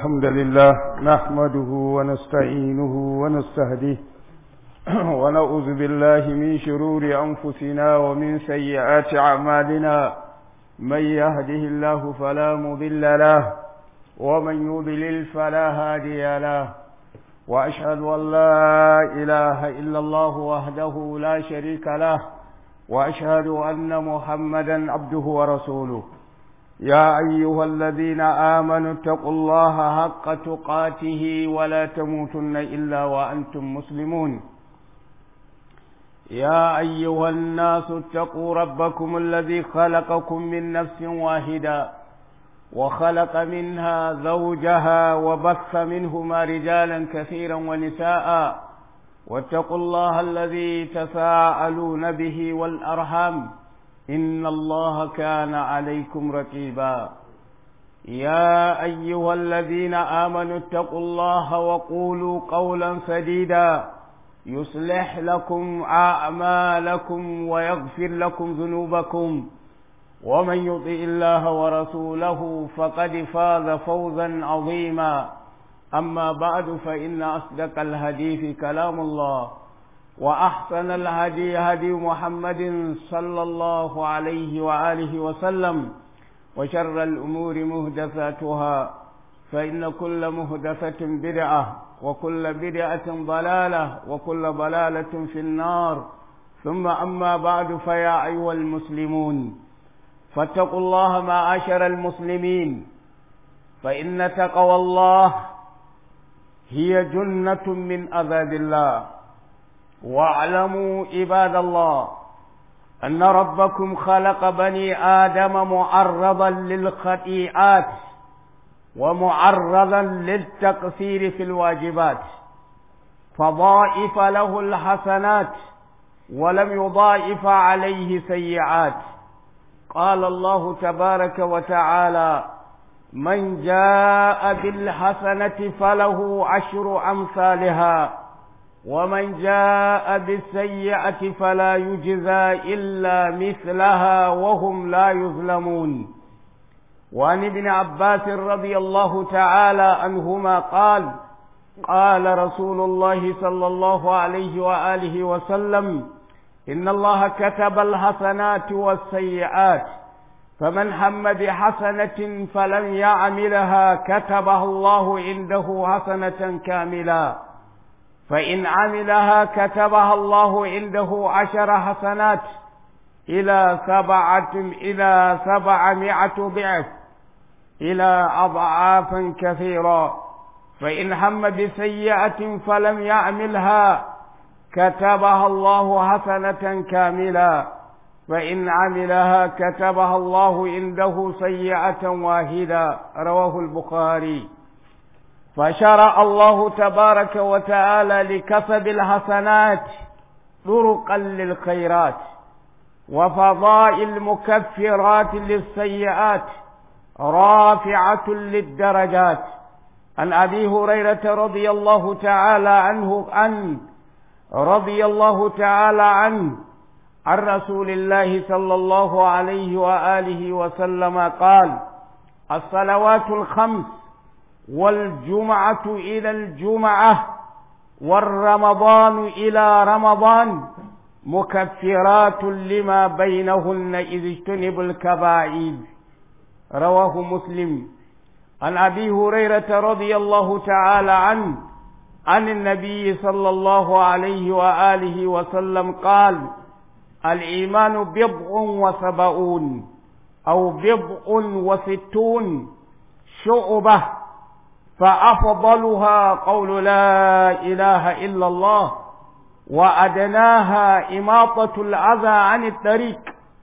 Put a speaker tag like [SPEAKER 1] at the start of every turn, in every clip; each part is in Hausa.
[SPEAKER 1] الحمد لله نحمده ونستعينه ونستهديه ونعوذ بالله من شرور أنفسنا ومن سيئات أعمالنا من يهده الله فلا مضل له ومن يضلل فلا هادي له وأشهد أن لا إله إلا الله وحده لا شريك له وأشهد أن محمدا عبده ورسوله يا أيها الذين آمنوا اتقوا الله حق تقاته ولا تموتن إلا وأنتم مسلمون يا أيها الناس اتقوا ربكم الذي خلقكم من نفس واحدة وخلق منها زوجها وبث منهما رجالا كثيرا ونساء واتقوا الله الذي تساءلون به والأرحام إن الله كان عليكم رقيبا يا أيها الذين آمنوا اتقوا الله وقولوا قولا سديدا يصلح لكم أعمالكم ويغفر لكم ذنوبكم ومن يطع الله ورسوله فقد فاز فوزا عظيما أما بعد فإن أصدق الحديث كلام الله وأحسن الهدي هدي محمد صلى الله عليه وآله وسلم وشر الأمور مهدثاتها فإن كل مهدثة بدعة وكل بدعة ضلالة وكل ضلالة في النار ثم أما بعد فيا أيها المسلمون فاتقوا الله معاشر المسلمين فإن تقوى الله هي جنة من عذاب الله واعلموا عباد الله أن ربكم خلق بني آدم معرضا للخطيئات ومعرضا للتقصير في الواجبات فضائف له الحسنات ولم يضائف عليه سيئات قال الله تبارك وتعالى من جاء بالحسنة فله عشر أمثالها ومن جاء بالسيئة فلا يجزى إلا مثلها وهم لا يظلمون وعن ابن عباس رضي الله تعالى عنهما قال قال رسول الله صلى الله عليه وآله وسلم إن الله كتب الحسنات والسيئات فمن هم بحسنة فلم يعملها كتبها الله عنده حسنة كاملة فإن عملها كتبها الله عنده عشر حسنات إلى سبعة إلى سبعمائة ضعف إلى أضعافا كثيرة فإن هم بسيئة فلم يعملها كتبها الله حسنة كاملة فإن عملها كتبها الله عنده سيئة واحدة رواه البخاري فشرع الله تبارك وتعالى لكسب الحسنات طرقا للخيرات وفضائل مكفرات للسيئات رافعة للدرجات عن أبي هريرة رضي الله تعالى عنه عن رضي الله تعالى عنه عن رسول الله صلى الله عليه وآله وسلم قال الصلوات الخمس والجمعة إلى الجمعة والرمضان إلى رمضان مكفرات لما بينهن إذ اجتنبوا الكبائر رواه مسلم عن أبي هريرة رضي الله تعالى عنه عن النبي صلى الله عليه وآله وسلم قال الإيمان بضع وسبعون أو بضع وستون شعبة فأفضلها قول لا إله إلا الله وأدناها إماطة الأذى عن الطريق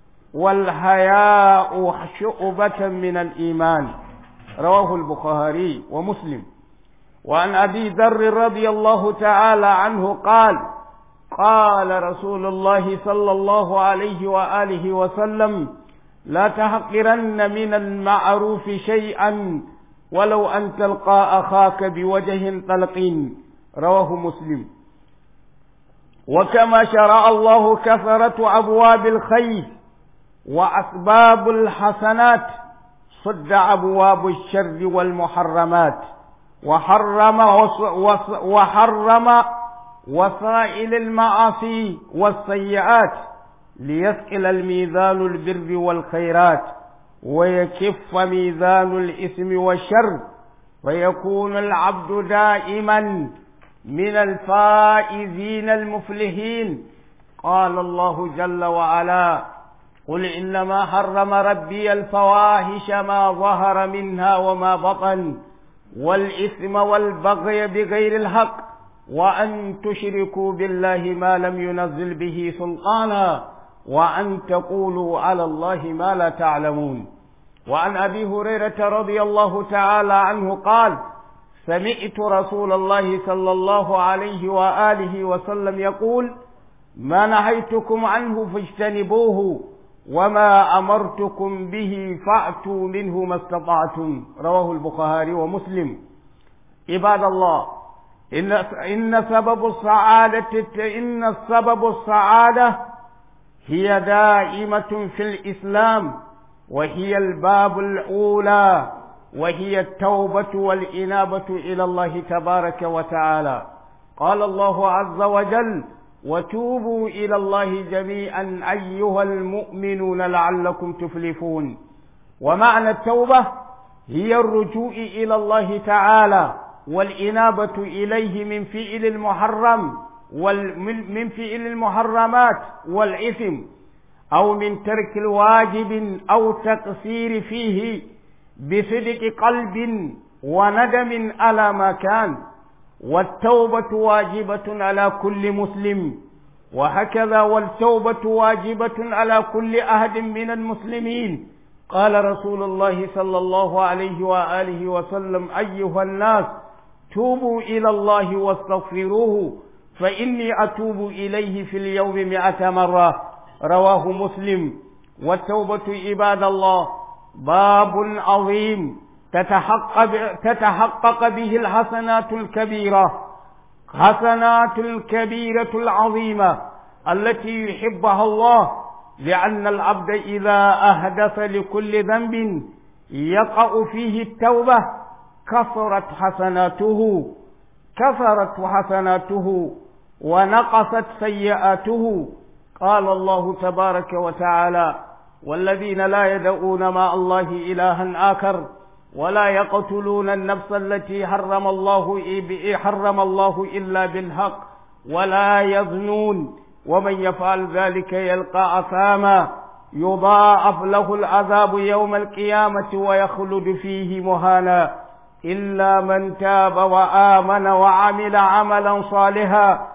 [SPEAKER 1] والحياء شعبة من الإيمان رواه البخاري ومسلم وعن أبي ذر رضي الله تعالى عنه قال قال رسول الله صلى الله عليه وآله وسلم لا تحقرن من المعروف شيئا ولو أن تلقى أخاك بوجه طلق رواه مسلم وكما شرع الله كثرة أبواب الخير وأسباب الحسنات صد أبواب الشر والمحرمات وحرم وحرم وسائل المعاصي والسيئات ليثقل الميزان البر والخيرات ويكف ميزان الإثم والشر فيكون العبد دائما من الفائزين المفلحين قال الله جل وعلا قل إنما حرم ربي الفواحش ما ظهر منها وما بطن والإثم والبغي بغير الحق وأن تشركوا بالله ما لم ينزل به سلطانا وأن تقولوا على الله ما لا تعلمون وعن أبي هريرة رضي الله تعالى عنه قال سمعت رسول الله صلى الله عليه وآله وسلم يقول ما نهيتكم عنه فاجتنبوه وما أمرتكم به فأتوا منه ما استطعتم رواه البخاري ومسلم عباد الله إن إن سبب السعادة إن سبب السعادة هي دائمة في الإسلام وهي الباب الأولى وهي التوبة والإنابة إلى الله تبارك وتعالى قال الله عز وجل وتوبوا إلى الله جميعا أيها المؤمنون لعلكم تفلحون ومعنى التوبة هي الرجوع إلى الله تعالى والإنابة إليه من فعل المحرم ومن فعل المحرمات والإثم أو من ترك الواجب أو تقصير فيه بصدق قلب وندم على ما كان والتوبة واجبة على كل مسلم وهكذا والتوبة واجبة على كل أحد من المسلمين قال رسول الله صلى الله عليه وآله وسلم أيها الناس توبوا إلى الله واستغفروه فإني أتوب إليه في اليوم مئة مرة رواه مسلم والتوبة عباد الله باب عظيم تتحقق, تتحقق به الحسنات الكبيرة حسنات الكبيرة العظيمة التي يحبها الله لأن العبد إذا أهدف لكل ذنب يقع فيه التوبة كثرت حسناته كثرت حسناته ونقصت سيئاته قال الله تبارك وتعالى والذين لا يدعون مع الله إلها آخر ولا يقتلون النفس التي حرم الله حرم الله إلا بالحق ولا يزنون ومن يفعل ذلك يلقى أثاما يضاعف له العذاب يوم القيامة ويخلد فيه مهانا إلا من تاب وآمن وعمل عملا صالحا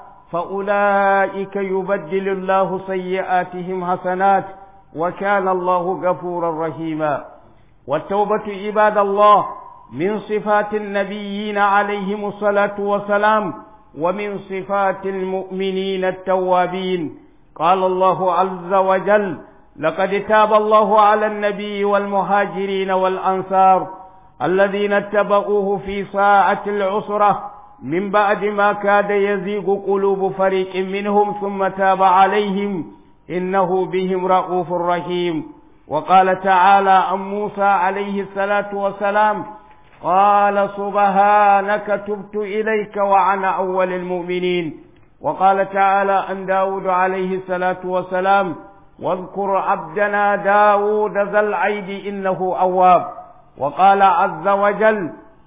[SPEAKER 1] فأولئك يبدل الله سيئاتهم حسنات وكان الله غفورا رحيما والتوبة عباد الله من صفات النبيين عليهم الصلاة والسلام ومن صفات المؤمنين التوابين قال الله عز وجل لقد تاب الله على النبي والمهاجرين والأنصار الذين اتبعوه في ساعة العسرة من بعد ما كاد يزيغ قلوب فريق منهم ثم تاب عليهم إنه بهم رؤوف رحيم وقال تعالى عن موسى عليه الصلاة والسلام قال سبحانك تبت إليك وعن أول المؤمنين وقال تعالى عن داود عليه الصلاة والسلام واذكر عبدنا داود ذا العيد إنه أواب وقال عز وجل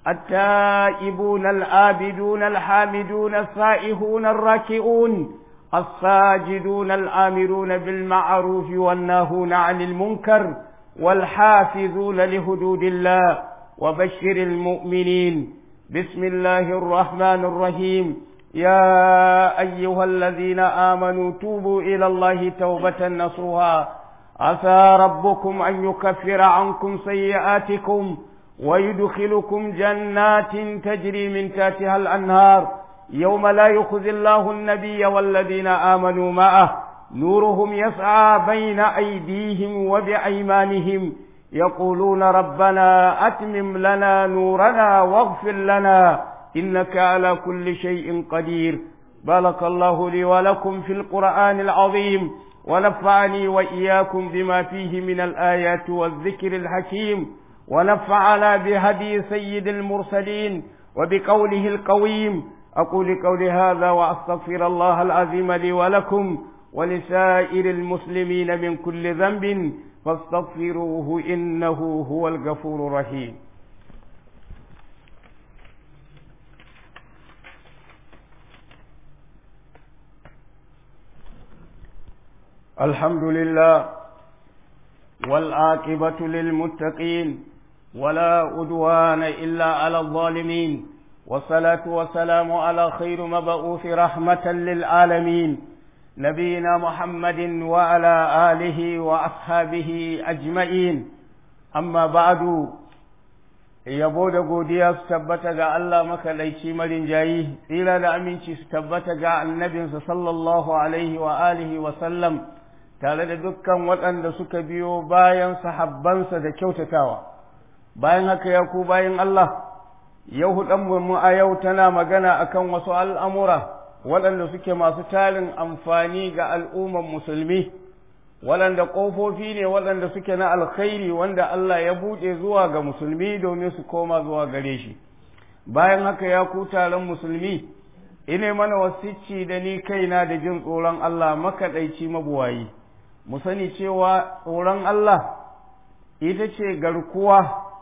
[SPEAKER 1] التائبون الآبدون الحامدون السائحون الراكعون الساجدون الآمرون بالمعروف والناهون عن المنكر والحافظون لحدود الله وبشر المؤمنين بسم الله الرحمن الرحيم يا أيها الذين آمنوا توبوا إلى الله توبة نصوها عسى ربكم أن يكفر عنكم سيئاتكم ويدخلكم جنات تجري من تحتها الأنهار يوم لا يخزي الله النبي والذين آمنوا معه نورهم يسعى بين أيديهم وبأيمانهم يقولون ربنا أتمم لنا نورنا واغفر لنا إنك على كل شيء قدير بارك الله لي ولكم في القرآن العظيم ونفعني وإياكم بما فيه من الآيات والذكر الحكيم ونفعنا بهدي سيد المرسلين وبقوله القويم أقول قولي هذا وأستغفر الله العظيم لي ولكم ولسائر المسلمين من كل ذنب فاستغفروه إنه هو الغفور الرحيم الحمد لله والعاقبة للمتقين ولا أدوان إلا على الظالمين والصلاة والسلام على خير مبعوث رحمة للعالمين نبينا محمد وعلى آله وأصحابه أجمعين أما بعد yabo da godiya su tabbata ga Allah makalaici marin jayi tsira da aminci su tabbata ga annabinsa sallallahu alaihi wa alihi wa sallam tare da dukkan waɗanda suka biyo bayan sahabbansa da kyautatawa bayan haka ya ku bayan Allah yau mu a yau tana magana akan wasu al'amura waɗanda suke masu tarin amfani ga al'umman musulmi waɗanda ƙofofi ne waɗanda suke na alkhairi wanda Allah ya buɗe zuwa ga musulmi domin su koma zuwa gare shi bayan haka ya ku taron musulmi ine mana wasicci da ni kaina da jin tsoron Allah makaɗaici mabuwayi mu sani cewa tsoron Allah ita ce garkuwa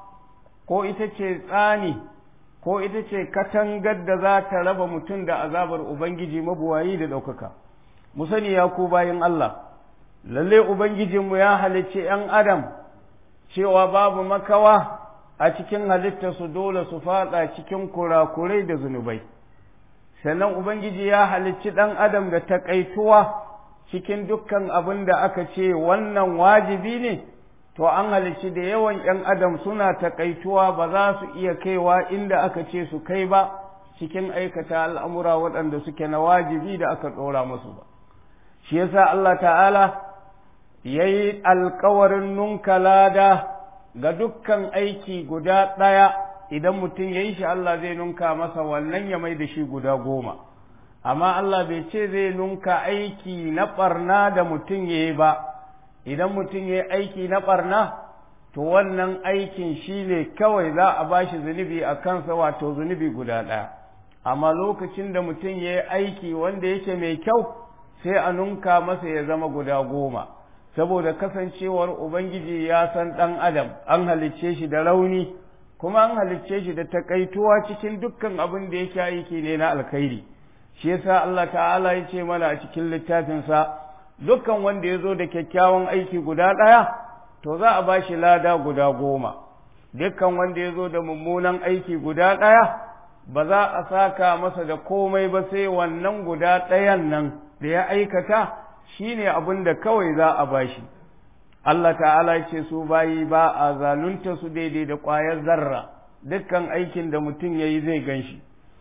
[SPEAKER 1] ko ita ce tsani ko ita ce katangar da za ta raba mutum da azabar Ubangiji mabuwayi da ɗaukaka mu sani ya ku bayan Allah lalle Ubangijinmu ya halicci ’yan Adam cewa babu makawa a cikin halittarsu dole su faɗa cikin kurakurai da zunubai, sannan Ubangiji ya halicci ɗan Adam da taƙaituwa cikin dukkan abin da aka ce wannan wajibi ne, to an halicci da yawan ’yan Adam suna taƙaituwa ba za su iya kaiwa inda aka ce su kai ba cikin aikata al'amura waɗanda suke na wajibi da aka ɗora musu ba. Shi yasa Allah ta'ala ya yi alkawarin nunka lada ga dukkan aiki guda ɗaya idan mutum ya yi shi Allah zai nunka masa wannan ya mai da shi guda goma amma Allah bai ce zai nunka aiki na ɓarna da mutum ya yi ba idan mutum ya yi aiki na ɓarna to wannan aikin shi ne kawai za a ba shi zunubi a kansa wato zunubi guda ɗaya amma lokacin da mutum ya yi aiki wanda yake mai kyau sai a nunka masa ya zama guda goma saboda kasancewar Ubangiji ya san ɗan Adam, an halicce shi da rauni, kuma an halicce shi da takaituwa cikin dukkan abin da yake aiki ne na alkhairi. Shi yasa Allah ta'ala ya ce mana a cikin littafinsa, dukkan wanda ya zo da kyakkyawan aiki guda ɗaya, to za a ba shi lada guda goma. Dukkan wanda ya zo da mummunan aiki guda ɗaya, ba za a saka masa da komai ba sai wannan guda ɗayan nan da ya aikata. shi ne abin da kawai za a bashi Allah ta'ala ce su bayi ba a zalunta su daidai da ƙwayar zarra dukkan aikin da mutum ya yi zai gan shi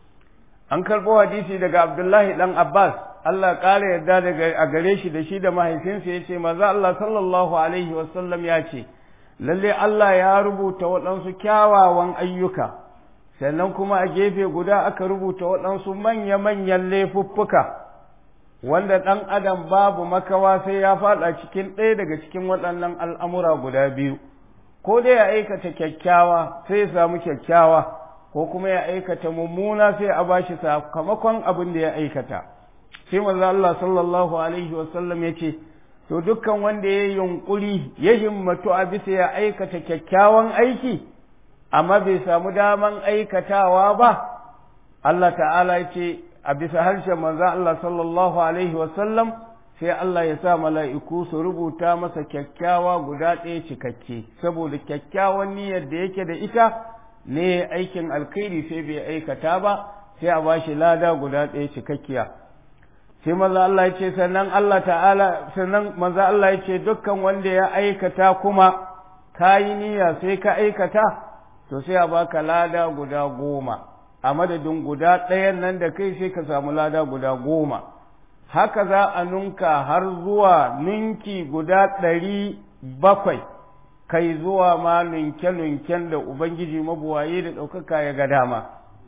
[SPEAKER 1] an karɓo hadisi daga abdullahi ɗan abbas Allah ƙara yarda daga a gare shi da shi da mahaifinsa ya ce maza Allah sallallahu alaihi wasallam ya ce lalle Allah ya rubuta waɗansu kyawawan ayyuka sannan kuma a gefe guda aka rubuta waɗansu manya-manyan laifuffuka wanda ɗan adam babu makawa sai ya faɗa cikin ɗaya daga cikin waɗannan al'amura guda biyu, ko dai ya aikata kyakkyawa sai ya samu kyakkyawa, ko kuma ya aikata mummuna sai a ba shi sakamakon abin da ya aikata. Sai manzo Allah sallallahu Alaihi wasallam ya ce, To dukkan wanda ya yi yunƙuri ya himmatu a bisa ya aikata kyakkyawan aiki, amma bai samu daman aikatawa ba, Allah ta'ala ya ce, a bisa harshen manzan Allah sallallahu Alaihi wasallam sai Allah ya sa mala'iku su rubuta masa kyakkyawa guda ɗaya cikakke, saboda kyakkyawan niyyar da yake da ita ne aikin alkhairi sai bai aikata ba, sai a ba shi lada guda ɗaya cikakkiya. Sai maza Allah ya ce sannan Allah ta'ala sannan maza Allah ya ce dukkan wanda ya aikata kuma ka yi niyya sai ka aikata, to sai a baka lada guda goma. a madadin guda ɗayan nan da kai sai ka samu lada guda goma haka za a nunka har zuwa ninki guda ɗari bakwai kai zuwa ma nunke-nunken da Ubangiji mabuwaye da ɗaukaka ya ga dama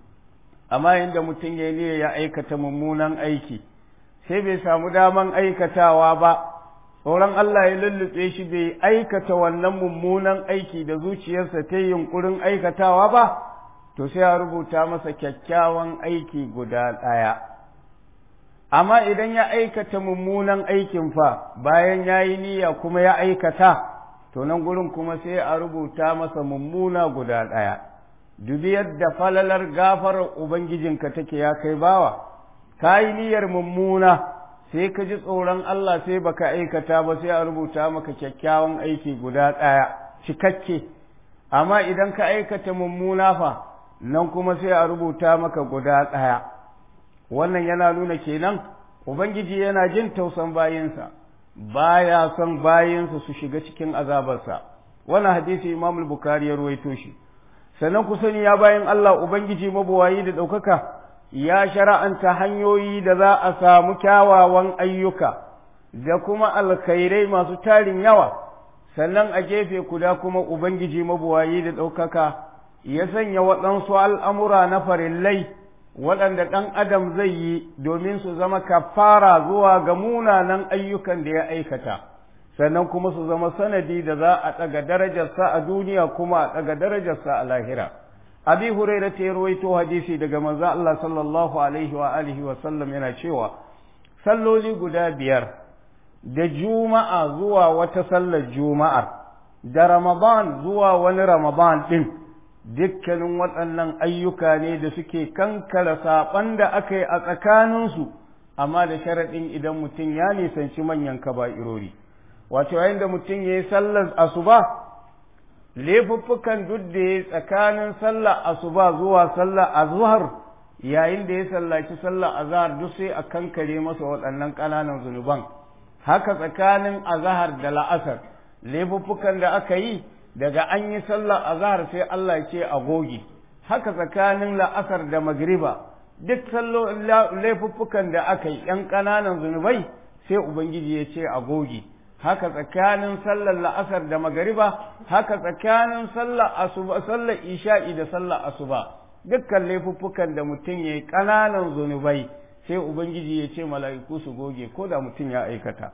[SPEAKER 1] amma yadda mutum ya ne ya aikata mummunan aiki sai bai samu daman aikatawa ba tsoron Allah ya lullube shi bai aikata wannan mummunan aiki da zuciyarsa ta yunkurin aikatawa ba to sai a rubuta masa kyakkyawan aiki guda ɗaya amma idan ya aikata mummunan aikin fa bayan ya yi niyya kuma ya aikata to nan gurin kuma sai a rubuta masa mummuna guda ɗaya dubi yadda falalar gafarar ubangijinka take ya kai bawa ka yi niyyar mummuna sai ka ji tsoron Allah sai baka aikata ba sai a rubuta maka kyakkyawan aiki guda ɗaya cikakke amma idan ka aikata mummuna fa nan kuma sai a rubuta maka guda ɗaya wannan yana nuna kenan ubangiji yana jin tausan bayinsa baya son bayinsa su shiga cikin azabarsa wannan hadisi imam bukari ya ruwaito shi sannan ku sani ya bayan Allah ubangiji mabuwayi da ɗaukaka ya shara'anta hanyoyi da za a samu kyawawan ayyuka da kuma alkhairai masu tarin yawa sannan a gefe kuda kuma ubangiji mabuwayi da ɗaukaka ya sanya waɗansu al'amura na farillai waɗanda ɗan adam zai yi domin su zama kafara zuwa ga munanan ayyukan da ya aikata sannan kuma su zama sanadi da za a ɗaga darajarsa a duniya kuma a ɗaga darajarsa a lahira abi huraira ta rawaito hadisi daga manzo Allah sallallahu alaihi wa alihi wa sallam yana cewa salloli guda biyar da juma'a zuwa wata sallar juma'ar da ramadan zuwa wani ramadan din dukkanin waɗannan ayyuka ne da suke kankara saɓan da aka yi a tsakaninsu amma da sharaɗin idan mutum ya nisanci manyan kaba'irori wato yayin da mutum ya yi sallar asuba laifuffukan duk da ya tsakanin sallar asuba zuwa sallar azhar yayin da ya sallaci sallar azhar duk sai a kankare masa waɗannan ƙananan zunuban haka tsakanin azhar da la'asar laifuffukan da aka yi daga an yi sallar azhar sai Allah ce a goge haka tsakanin la'asar da magriba duk laifuffukan da aka yi ‘yan ƙananan zunubai sai Ubangiji ya ce a goge haka tsakanin sallar la'asar da magariba haka tsakanin sallar asuba sallar isha'i da sallar asuba dukkan laifuffukan da mutum ya yi ƙananan zunubai sai ubangiji ya ce mala'iku su goge ko da mutum ya aikata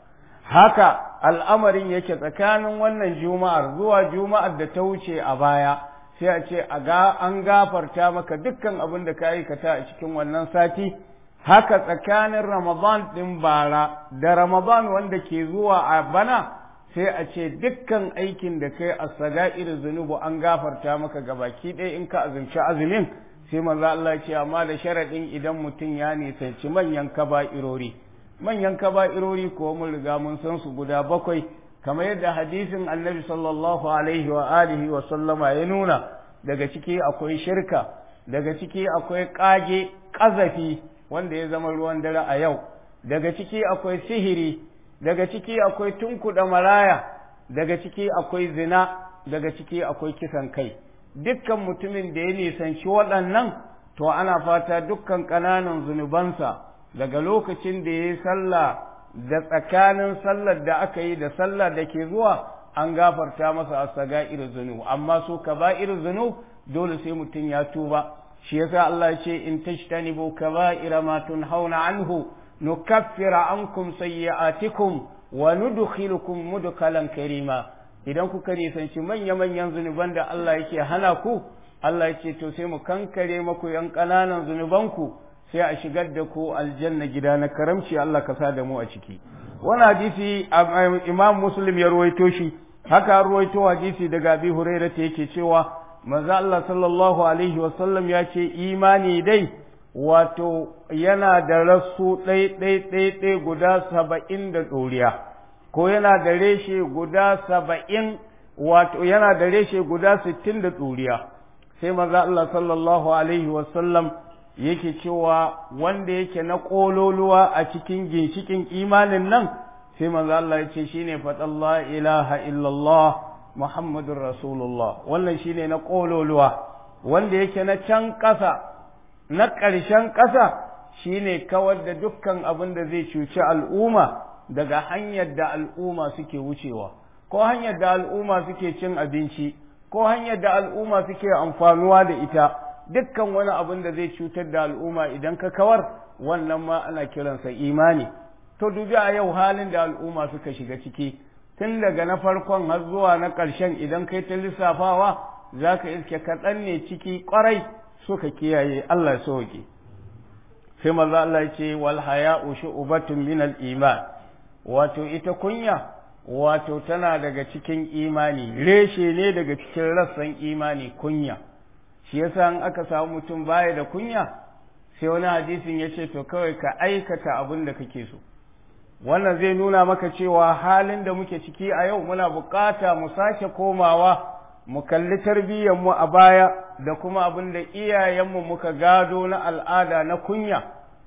[SPEAKER 1] haka al'amarin yake tsakanin wannan juma'ar zuwa juma'ar da ta wuce a baya sai a ce an gafarta maka dukkan abin da ka aikata a cikin wannan sati haka tsakanin Ramadan ɗin bara da Ramadan wanda ke zuwa a bana sai a ce dukkan aikin da kai a saga'ir zunubu an gafarta maka gabaki ɗaya in ka azumci azumin sai manzo Allah ce amma da sharaɗin idan mutum ya nisanci manyan kaba'irori manyan kaba'irori ko mun riga mun san su guda bakwai kamar yadda hadisin annabi sallallahu alaihi wa alihi wa sallama ya nuna daga ciki akwai shirka daga ciki akwai ƙage ƙazafi wanda ya zama ruwan dare a yau daga ciki akwai sihiri daga ciki akwai tunkuɗa maraya daga ciki akwai zina daga ciki akwai kisan kai dukkan mutumin da ya nisanci waɗannan to ana fata dukkan ƙananan zunubansa daga lokacin da ya yi sallah da tsakanin sallar da aka yi da sallar da ke zuwa an gafarta masa a saga'ir zunub amma su kaba'ir zunub dole sai mutum ya tuba shi yasa Allah ya ce in tajtanibu kaba'ira ma tunhauna anhu nukaffira ankum sayyi'atikum wa nudkhilukum mudkhalan karima idan kuka nisanci manya manyan zunuban da Allah yake hana ku Allah ya ce to sai mu kankare maku yan ƙananan zunubanku sai a shigar da ku aljanna gida na karamci Allah ka sa da mu a ciki wannan hadisi Imam Muslim ya ruwaito shi haka ruwaito hadisi daga Abi Hurairah yake cewa manzo Allah sallallahu alaihi wasallam ya ce imani dai wato yana da rassu ɗai ɗai ɗai ɗai guda saba'in da ɗoriya ko yana da reshe guda saba'in wato yana da reshe guda sittin da ɗoriya sai manzo Allah sallallahu alaihi wasallam yake cewa wanda yake na ƙololuwa a cikin ginshikin imanin nan sai manzo Allah ya ce shine faɗallah ilaha illallah Muhammadun Rasulullah wannan shine na ƙololuwa wanda yake na can ƙasa na ƙarshen ƙasa shine kawar da dukkan abin da zai cuci al'umma daga hanyar da al'umma suke wucewa ko hanyar da al'umma suke cin abinci ko hanyar da al'umma suke amfanuwa da ita dukkan wani abin da zai cutar da al'umma idan ka kawar wannan ma ana kiransa imani to dubi a yau halin da al'umma suka shiga ciki tun daga na farkon har zuwa na ƙarshen idan kai ta lissafawa za ka iske kaɗan ne ciki ƙwarai suka kiyaye Allah sauke sai manzo Allah ya ce wal haya'u shu'batun min al iman wato ita kunya wato tana daga cikin imani reshe ne daga cikin rassan imani kunya shi yasa in aka samu mutum baya da kunya sai wani hadisin ya ce to kawai ka aikata abin da kake so wannan zai nuna maka cewa halin da muke ciki a yau muna bukata mu sake komawa mu kalli tarbiyyarmu a baya da kuma abin da iyayenmu muka gado na al'ada na kunya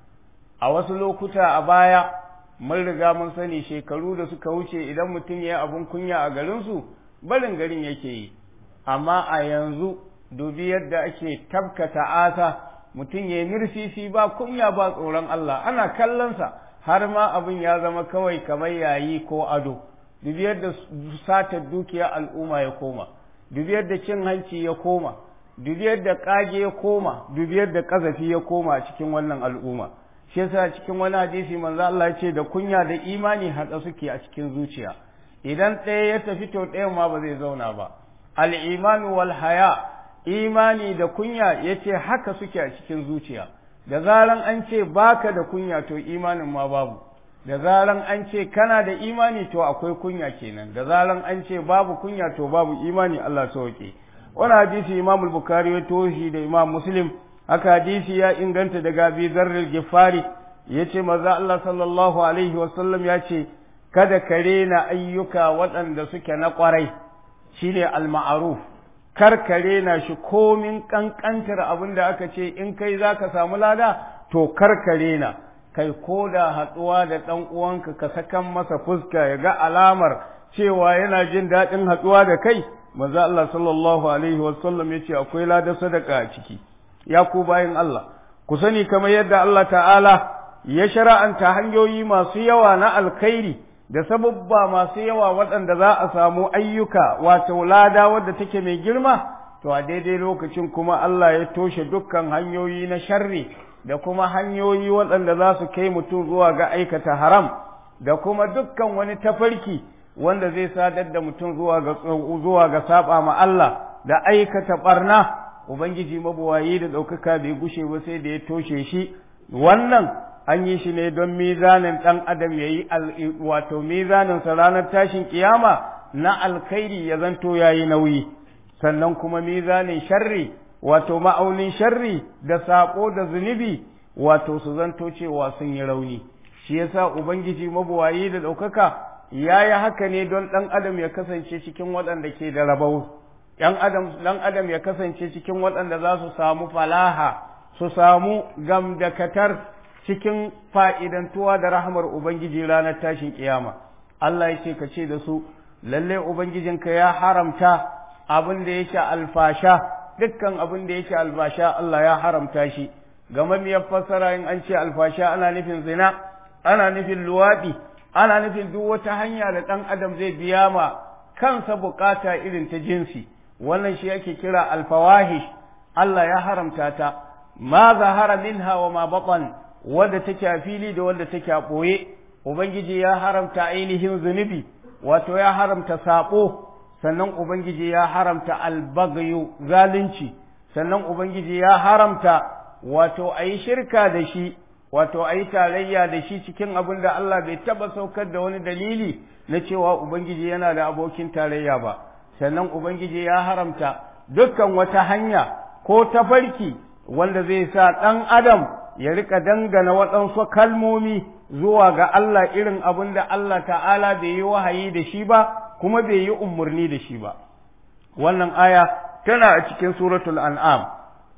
[SPEAKER 1] a wasu lokuta a baya mun riga mun sani shekaru da suka wuce idan mutum ya yi abin kunya a garinsu barin garin yake yi amma a yanzu dubi yadda ake tabkata asa mutum ya yi mirsisi ba kunya ba tsoron Allah ana kallonsa har ma abin ya zama kawai kamar yayi ko ado dubi yadda satar dukiya al'umma ya koma dubi yadda cin hanci ya koma dubi yadda kage ya koma dubi yadda kazafi ya koma cikin wannan al'umma shi yasa cikin wani hadisi manzo Allah ya ce da kunya da imani haɗa suke a cikin zuciya idan ɗaya ya tafi to ɗayan ma ba zai zauna ba al-imanu wal haya imani da kunya yace haka suke a cikin zuciya da zaran an ce baka da kunya to imanin ma babu da zaran an ce kana da imani to akwai kunya kenan da zaran an ce babu kunya to babu imani Allah sauke wani hadisi Imam Bukhari ya toshi da Imam Muslim haka hadisi ya inganta daga Abi Dharr Gifari yace maza Allah sallallahu alaihi wasallam ya ce kada ka rena ayyuka waɗanda suke na ƙwarai shine al-ma'ruf kar ka rena shi komin ƙanƙantar abin da aka ce in kai za ka samu lada to kar ka rena kai ko da haɗuwa da ɗan uwanka ka sakan masa fuska ya ga alamar cewa yana jin daɗin haɗuwa da kai maza Allah sallallahu alaihi wasallam ya ce akwai lada sadaka a ciki ya ku bayan Allah ku sani kamar yadda Allah ta'ala ya shara'anta hanyoyi masu yawa na alkhairi da sababba masu yawa waɗanda za a samu ayyuka wato lada wadda take mai girma to a daidai lokacin kuma Allah ya toshe dukkan hanyoyi na sharri da kuma hanyoyi waɗanda za su kai mutum zuwa ga aikata haram da kuma dukkan wani tafarki wanda zai sadar da mutum zuwa ga zuwa ga saba ma Allah da aikata barna ubangiji mabuwayi da ɗaukaka bai gushe ba sai da ya toshe shi wannan an yi shi ne don mizanin ɗan adam ya yi wato mizaninsa ranar tashin kiyama na alkhairi ya zanto ya yi nauyi sannan kuma mizanin sharri wato ma'aunin sharri da saƙo da zunubi wato su zanto cewa sun yi rauni shi yasa ubangiji mabuwayi da ɗaukaka ya yi haka ne don ɗan adam ya kasance cikin waɗanda ke da rabau ɗan adam ɗan adam ya kasance cikin waɗanda za su samu falaha su samu gamdakatar cikin fa'idantuwa da rahmar Ubangiji ranar tashin ƙiyama. Allah ya ce ka ce da su, lalle Ubangijinka ya haramta abin da yake alfasha, dukkan abin da yake alfasha Allah ya haramta shi, game miyar fassara in an ce alfasha ana nufin zina, ana nufin luwaɗi, ana nufin duk wata hanya da ɗan adam zai biya ma kansa bukata irin ta jinsi, wannan shi ake kira alfawahish, Allah ya haramta ta, ma zahara minha wa ma batan wadda take a fili da wadda take a ɓoye ubangiji ya haramta ainihin zunubi wato ya haramta saɓo sannan ubangiji ya haramta albagayu zalunci sannan ubangiji ya haramta wato a yi shirka da shi wato a yi tarayya da shi cikin abin da Allah bai taɓa saukar da wani dalili na cewa ubangiji yana da abokin tarayya ba sannan ubangiji ya haramta dukkan wata hanya ko tafarki wanda zai sa ɗan adam ya rika dangana waɗansu kalmomi zuwa ga Allah irin abin da Allah ta'ala bai yi wahayi da shi ba kuma bai yi umarni da shi ba wannan aya tana a cikin suratul an'am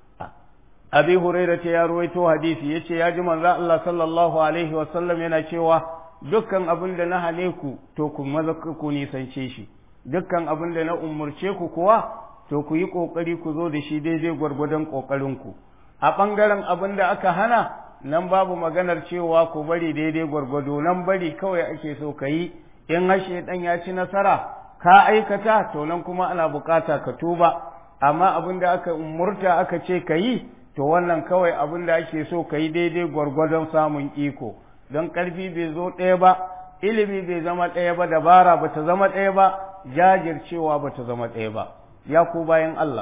[SPEAKER 1] abi huraira ta ya ruwaito hadisi yace ya ji manzo Allah sallallahu alaihi wasallam yana cewa dukkan abin da na hane ku to ku maza ku nisance shi dukkan abin da na umurce ku kuwa to ku yi kokari ku zo da shi daidai gwargwadon kokarin ku a ɓangaren abin da aka hana nan babu maganar cewa ku bari daidai gwargwado nan bari kawai ake so ka yi in hashe ɗan ya ci nasara ka aikata to nan kuma ana bukata ka tuba amma abin da aka umurta aka ce ka yi to wannan kawai abin da ake so ka yi daidai gwargwadon samun iko don ƙarfi bai zo ɗaya ba ilimi bai zama ɗaya ba dabara ba ta zama ɗaya ba jajircewa ba ta zama ɗaya ba ya ku bayan Allah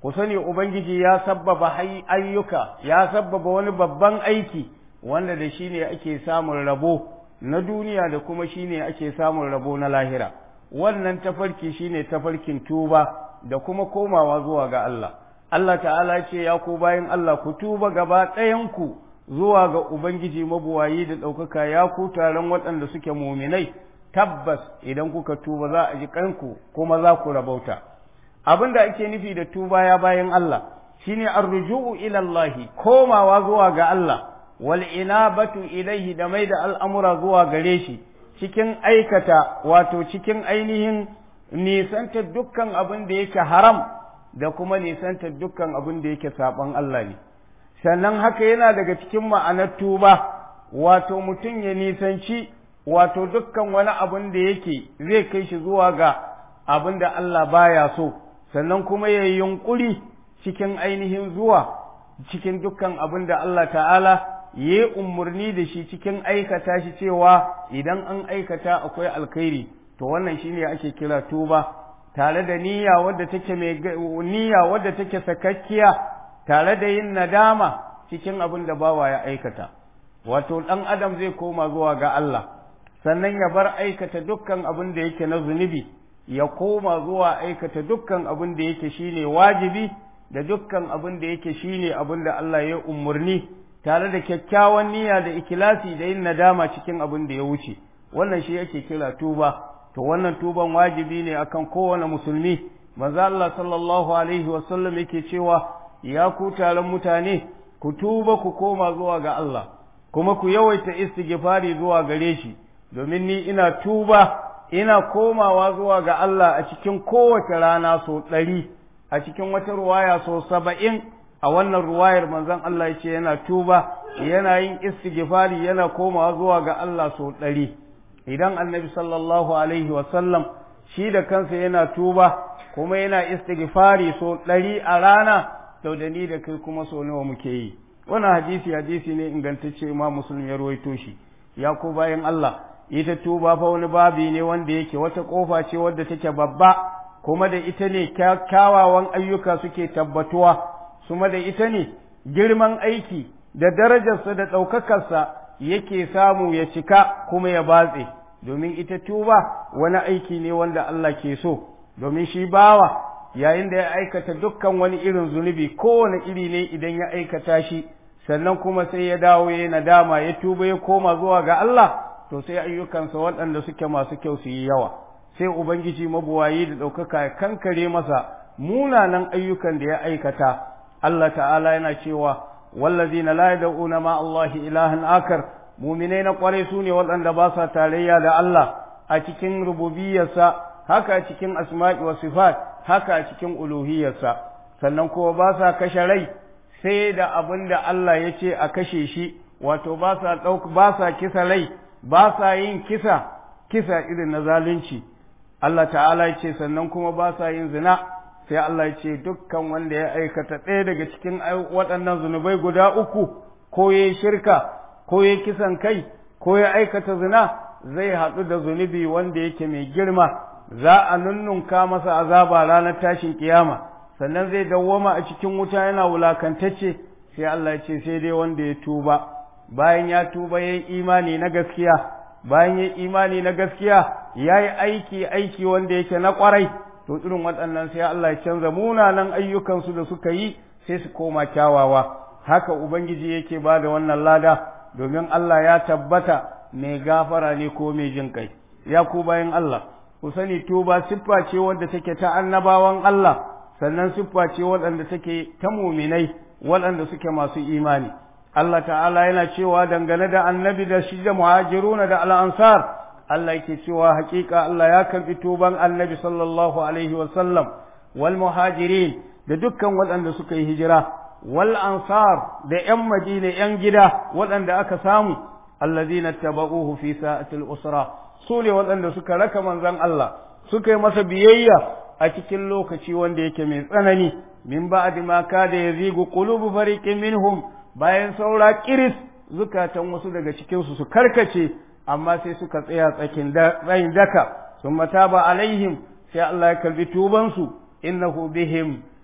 [SPEAKER 1] ku sani ubangiji ya sabbaba ayyuka ya sabbaba wani babban aiki wanda da shi ne ake samun rabo na duniya da kuma shi ne ake samun rabo na lahira wannan tafarki shine tafarkin tuba da kuma komawa zuwa ga Allah Allah ta'ala ce ya ku bayan Allah ku tuba gaba ɗayanku zuwa ga Ubangiji mabuwayi da ɗaukaka ya ku taron waɗanda suke muminai tabbas idan kuka tuba za a ji kanku kuma za ku rabauta abin da ake nufi da tuba ya bayan Allah shine arruju'u ila Allah komawa zuwa ga Allah wal inabatu ilaihi da mai da al'amura zuwa gare shi cikin aikata wato cikin ainihin nisanta dukkan abin da yake haram da kuma nisanta dukkan abin da yake saɓon Allah ne sannan haka yana daga cikin ma'anar tuba wato mutum ya nisanci wato dukkan wani abin da yake zai kai shi zuwa ga abin da Allah baya so sannan kuma ya yi yunƙuri cikin ainihin zuwa cikin dukkan abin da Allah ta'ala ya yi umarni da shi cikin aikata shi cewa idan an aikata akwai alkhairi to wannan shine ake kira tuba tare da niyya wadda take mai niyya wadda take sakakkiya tare da yin nadama cikin abin da bawa ya aikata wato dan adam zai koma zuwa ga Allah sannan ya bar aikata dukkan abin da yake na zunubi ya koma zuwa aikata dukkan abin da yake shine wajibi da dukkan abin da yake shine abin da Allah ya umarni tare da kyakkyawan niyya da ikilasi da yin nadama cikin abin da ya wuce wannan shi yake kira tuba to wannan tuban wajibi ne akan kowane musulmi manzo Allah sallallahu alaihi wasallam yake cewa ya ku taron mutane ku tuba ku koma zuwa ga Allah kuma ku yawaita istighfari zuwa gare shi domin ni ina tuba ina komawa zuwa ga Allah a cikin kowace rana so ɗari a cikin wata ruwaya so saba'in a wannan ruwayar manzon Allah ya ce yana tuba yana yin istighfari yana komawa zuwa ga Allah so ɗari idan annabi sallallahu alaihi wasallam shi da kansa yana tuba kuma yana istighfari so ɗari a rana to da ni da kai kuma so nawa muke yi wannan hadisi hadisi ne ingantacce ma musulmi ya ruwaito shi ya ko bayan Allah ita tuba fa wani babi ne wanda yake wata kofa ce wadda take babba kuma da ita ne kyawawan ayyuka suke tabbatuwa kuma da ita ne girman aiki da darajarsa da ɗaukakarsa yake samu ya cika kuma ya batse domin ita tuba wani aiki ne wanda Allah ke so domin shi bawa yayin da ya aikata dukkan wani irin zunubi kowane iri ne idan ya aikata shi sannan kuma sai ya dawo ya nadama ya tuba ya koma zuwa ga Allah to sai ayyukansa waɗanda suke masu kyau su yi yawa sai ubangiji mabuwayi da ɗaukaka ya kankare masa munanan ayyukan da ya aikata Allah ta'ala yana cewa wallazina la yad'una ma Allah ilahan akar muminai na kwarai su ne waɗanda ba sa tarayya da Allah a cikin rububiyarsa haka a cikin asma'i wa sifat haka a cikin uluhiyarsa sannan kuma ba sa kashe rai sai da abin da Allah ya ce a kashe shi wato ba sa ɗauk ba sa kisa rai ba sa yin kisa kisa irin na zalunci Allah ta'ala ya ce sannan kuma ba sa yin zina sai Allah ya ce dukkan wanda ya aikata ɗaya daga cikin waɗannan zunubai guda uku ko ya shirka ko ya kisan kai ko ya aikata zina zai haɗu da zunubi wanda yake mai girma za a nunnunka masa azaba ranar tashin kiyama sannan zai dawwama a cikin wuta yana wulakantacce sai Allah ya ce sai dai wanda ya tuba bayan ya tuba ya yi imani na gaskiya bayan ya yi imani na gaskiya ya yi aiki aiki wanda yake na kwarai to irin waɗannan sai Allah ya canza munanan ayyukansu da suka yi sai su koma kyawawa haka ubangiji yake ba da wannan lada domin Allah ya tabbata mai gafara ne ko mai jin kai ya ku bayan Allah ku sani tuba siffa ce wadda take ta annabawan Allah sannan siffa ce waɗanda take ta muminai waɗanda suke masu imani Allah ta'ala yana cewa dangane da annabi da shi da muhajiruna da al'ansar Allah yake cewa hakika Allah ya karɓi tuban annabi sallallahu alaihi wasallam wal muhajirin da dukkan waɗanda suka yi hijira wal ansar da ‘yan madina ‘yan gida waɗanda aka samu allazina taba'uhu fi sa'atil usra su ne waɗanda suka raka manzon Allah suka yi masa biyayya a cikin lokaci wanda yake mai tsanani min ba'di ma kada yazigu qulubu fariqin minhum bayan saura kiris zukatan wasu daga cikin su su karkace amma sai suka tsaya tsakin tsayin daka sun mataba alaihim sai Allah ya karbi tuban su innahu bihim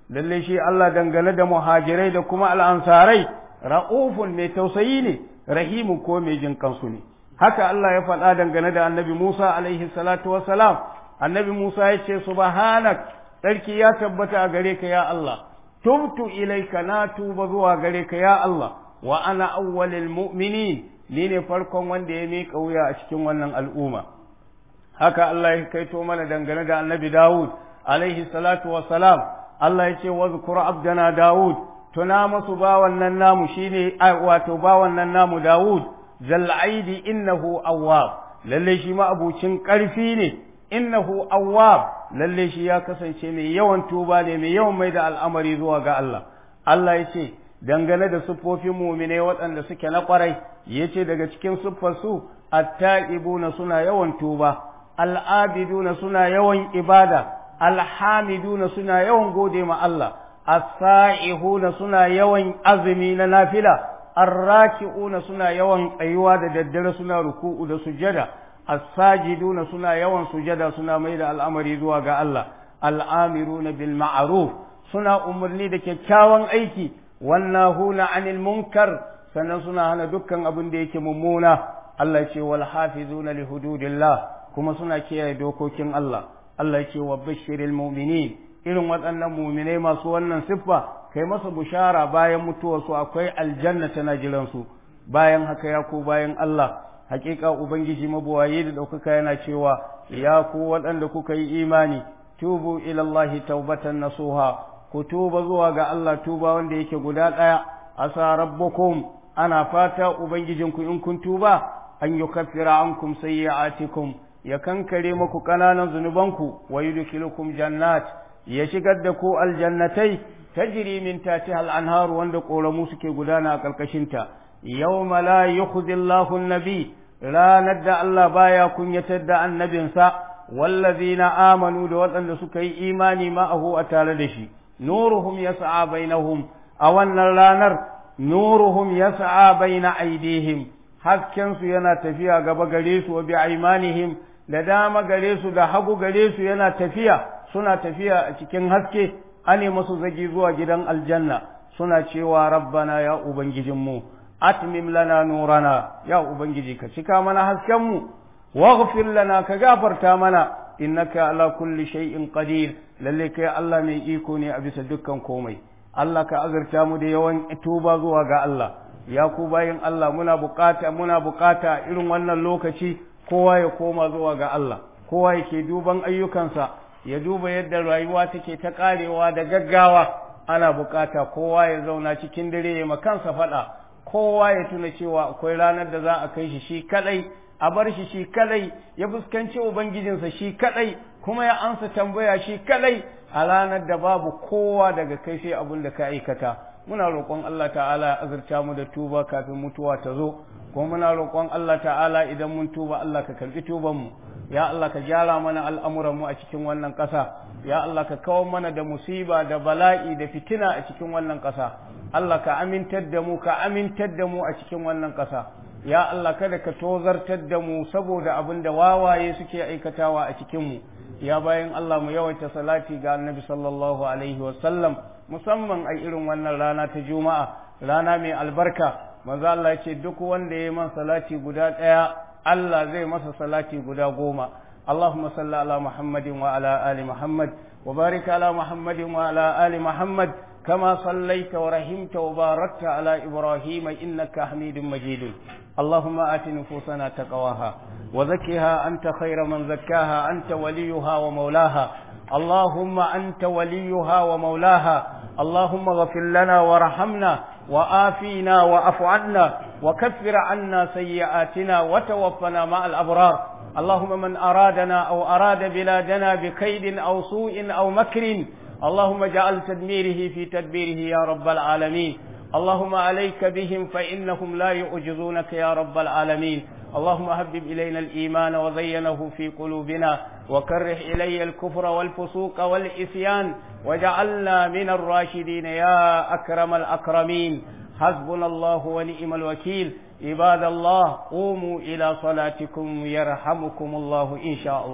[SPEAKER 1] lalle shi Allah dangane da muhajirai da kuma al'ansarai ra'ufun mai tausayi ne rahimu ko mai jin kansu ne haka Allah ya faɗa dangane da annabi Musa alaihi salatu wassalam annabi Musa ya ce subhanak sarki ya tabbata a gare ka ya Allah tubtu ilaika na tuba zuwa gare ka ya Allah wa ana awwalil mu'minin ni ne farkon wanda ya miƙa wuya a cikin wannan al'umma haka Allah ya kaito mana dangane da annabi Dawud alaihi salatu wassalam Allah ya ce wazkur abdana Dawud tuna masu bawan nan namu shine wato bawan nan namu Dawud zal'aidi innahu awwab lalle shi ma abucin ƙarfi ne innahu awwab lalle shi ya kasance mai yawan tuba ne mai yawan mai da al'amari zuwa ga Allah Allah ya ce dangane da siffofin muminai waɗanda suke na ƙwarai ya ce daga cikin siffarsu atta'ibuna suna yawan tuba al'abiduna suna yawan ibada alhamiduna suna yawan gode ma Allah as-sa'ihuna suna yawan azumi na nafila arraki'una suna yawan tsayuwa da daddare suna ruku'u da sujada as-sajiduna suna yawan sujada suna mai da al'amari zuwa ga Allah al'amiruna bil ma'ruf suna umarni da kyakkyawan aiki wannahuna anil munkar sannan suna hana dukkan abin da yake mummuna Allah ce wal hafizuna li hududillah kuma suna kiyaye dokokin Allah Allah ce wa bashiril mu'minin irin waɗannan mu'minai masu wannan siffa kai masa bushara bayan mutuwarsu akwai aljanna tana jiransu bayan haka ya ku bayan Allah hakika ubangiji mabuwaye da ɗaukaka yana cewa ya ku waɗanda kuka yi imani tubu ilallahi taubatan nasuha ku tuba zuwa ga Allah tuba wanda yake guda ɗaya asa rabbukum ana fata ubangijinku in kun tuba an yukaffira ankum sayyi'atikum ya kankare muku ƙananan zunubanku wa yudkhilukum jannat ya shigar da ku aljannatai tajri min tatiha al-anhar wanda koramu suke gudana a karkashinta yawma la yukhzi Allahu an-nabi ranar da Allah baya kunyatar da annabinsa wallazina amanu da waɗanda suka yi imani ma'ahu a tare da shi nuruhum yas'a bainahum a wannan ranar nuruhum yas'a baina aidihim hasken su yana tafiya gaba gare su wa bi aymanihim da dama gare su da hagu gare su yana tafiya suna tafiya a cikin haske ane masu zagi zuwa gidan aljanna suna cewa rabbana ya ubangijinmu atmim lana nurana ya ubangiji ka cika mana haskenmu waghfir lana ka gafarta mana innaka ala kulli shay'in qadir lalle kai Allah mai iko ne a bisa dukkan komai Allah ka azurta mu da yawan tuba zuwa ga Allah ya ku bayin Allah muna bukata muna bukata irin wannan lokaci kowa ya koma zuwa ga Allah kowa yake duban ayyukansa ya duba yadda rayuwa take ta karewa da gaggawa ana bukata kowa ya zauna cikin dare ya makansa faɗa kowa ya tuna cewa akwai ranar da za a kai shi shi kadai a bar shi shi kadai ya fuskanci ubangijinsa shi kadai kuma ya ansa tambaya shi kadai a ranar da babu kowa daga kai sai abin da ka aikata muna roƙon Allah ta'ala ya azurta mu da tuba kafin mutuwa ta zo kuma muna roƙon Allah ta'ala idan mun tuba Allah ka karbi tuban mu ya Allah ka gyara mana al'amuran mu a cikin wannan ƙasa ya Allah ka kawo mana da musiba da bala'i da fitina a cikin wannan ƙasa Allah ka amintar da mu ka amintar da mu a cikin wannan ƙasa ya Allah kada ka tozartar da mu saboda abin da wawaye suke aikatawa a cikin mu ya bayan Allah mu yawaita salati ga annabi sallallahu alaihi wa sallam musamman a irin wannan rana ta juma'a rana mai albarka manzo Allah ya ce duk wanda ya yi man salati guda ɗaya Allah zai masa salati guda goma اللهم صل على محمد وعلى آل محمد وبارك على محمد وعلى آل محمد كما صليت ورحمت وباركت على إبراهيم إنك حميد مجيد اللهم آت نفوسنا تقواها وزكها أنت خير من زكاها أنت وليها ومولاها اللهم أنت وليها ومولاها اللهم اغفر لنا وارحمنا وآفينا وأف عنا وكفر عنا سيئاتنا وتوفنا مع الأبرار اللهم من أرادنا أو أراد بلادنا بكيد أو سوء أو مكر اللهم اجعل تدميره في تدبيره يا رب العالمين اللهم عليك بهم فإنهم لا يعجزونك يا رب العالمين اللهم هبب إلينا الإيمان وزينه في قلوبنا وكره إلي الكفر والفسوق والإسيان وجعلنا من الراشدين يا أكرم الأكرمين حسبنا الله ونعم الوكيل عباد الله قوموا إلى صلاتكم يرحمكم الله إن شاء الله